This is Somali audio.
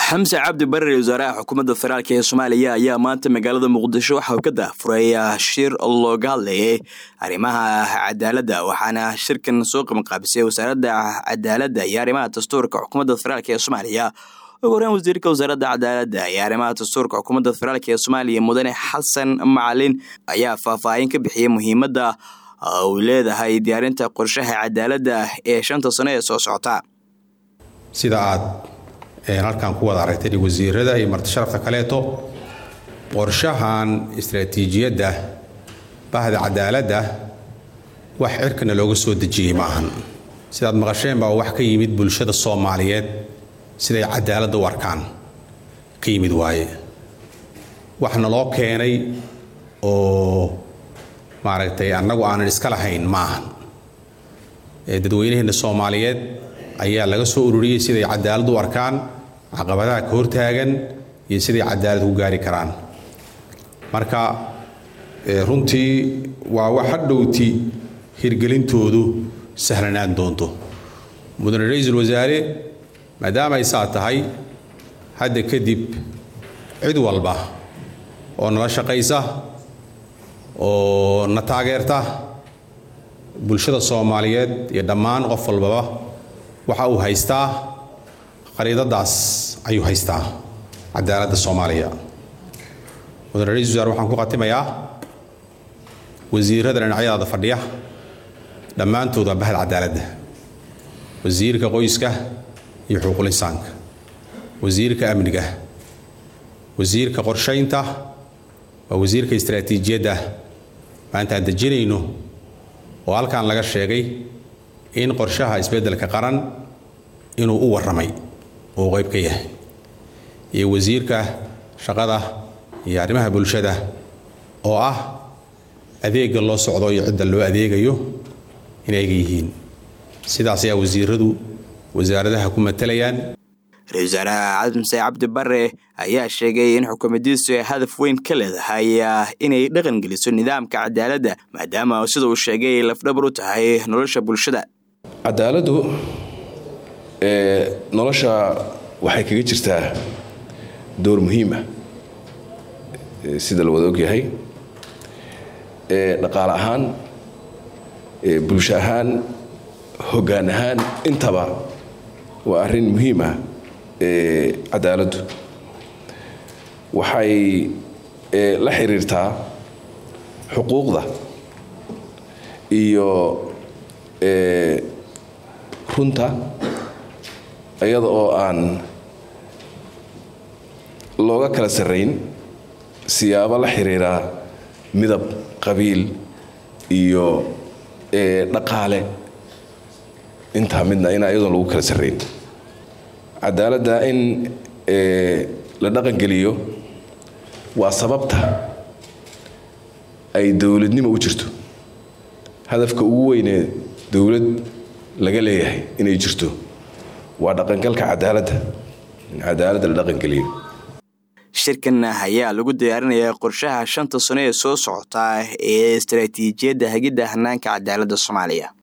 xamse cabdi barre wasaaraha xukuumadda federaalk ee soomaaliya ayaa maanta magaalada muqdisho waxa uu ka daafuray shir looga hadlayay arrimaha cadaaladda waxaana shirkan soo qabanqaabisay wasaaradda cadaaladda iyo arrimaha dastuurka xukuumadda federaalk ee soomaaliya ugu horeen wasiirka wasaaradda cadaaladda iyo arrimaha dastuurka xukuumadda federaalk ee soomaaliya mudane xasan macalin ayaa faahfaahin ka bixiyey muhiimadda uu leedahay diyaarinta qorshaha cadaaladda ee shanta sano ee soo socota sida aad halkan ku wada aragtay wasiirada iyo martisharafta kaleeto qorshahan istaraatiijiyadda bahda cadaaladda wax cirkana looga soo dejiyey ma ahan sidaad maqasheen baa wax ka yimid bulshada soomaaliyeed siday cadaaladda u arkaan ka yimid waaye waxna loo keenay oo maaragtay annagu aanan iska lahayn ma ahan dadweynaheenna soomaaliyeed ayaa laga soo ururiyey siday cadaalad u arkaan caqabadaha ka hortaagan iyo siday cadaalad ku gaari karaan marka runtii waa wax hadhowti hirgelintoodu sahlanaan doonto mudane ra-iisul wasaare maadaama ay saa tahay hadda kadib cid walba oo nala shaqaysa oo na taageerta bulshada soomaaliyeed iyo dhammaan qof walbaba waxa uu haystaa qariidadaas ayuu haystaa cadaaladda soomaaliya mudane ra-isul wasaare waxaan ku khatimayaa wasiirada dhinacyadaada fadhiya dhammaantood waa bahda cadaaladda wasiirka qoyska iyo xuquuqul insaanka wasiirka amniga wasiirka qorshaynta waa wasiirka istaraatiijiyadda maanta aan dejinayno oo halkan laga sheegay in qorshaha isbeddelka qaran inuu u warramay oo qayb ka yahay iyo wasiirka shaqada iyo arrimaha bulshada oo ah adeegga loo socdo iyo cidda loo adeegayo inayga yihiin sidaas ayaa wasiiradu wasaaradaha ku matalayaan ra-isul wasaaraha xamse cabdi bare ayaa sheegay in xukuumaddiisu ay hadaf weyn ka leedahay inay dhaqan geliso nidaamka cadaaladda maadaama sida uu sheegay lafdhabar u tahay nolosha bulshada cadaaladdu nolosha waxay kaga jirtaa door muhiim ah sida la wada ogyahay dhaqaale ahaan bulsho ahaan hoggaan ahaan intaba waa arrin muhiim ah cadaaladdu waxay la xiriirtaa xuquuqda iyo runta iyada oo aan looga kala sarrayn siyaabo la xiriira midab qabiil iyo dhaqaale intaa midna in iyadoon lagu kala sarrayn cadaaladda in la dhaqangeliyo waa sababta ay dowladnimo u jirto hadafka ugu weynee dowlad laga leeyahay inay jirto waa dhaqangalka cadaaladda in cadaaladda la dhaqangeliyo shirkan ayaa lagu diyaarinayaa qorshaha shanta sano ee soo socota ee istaraatiijiyadda hagidda hanaanka cadaaladda soomaaliya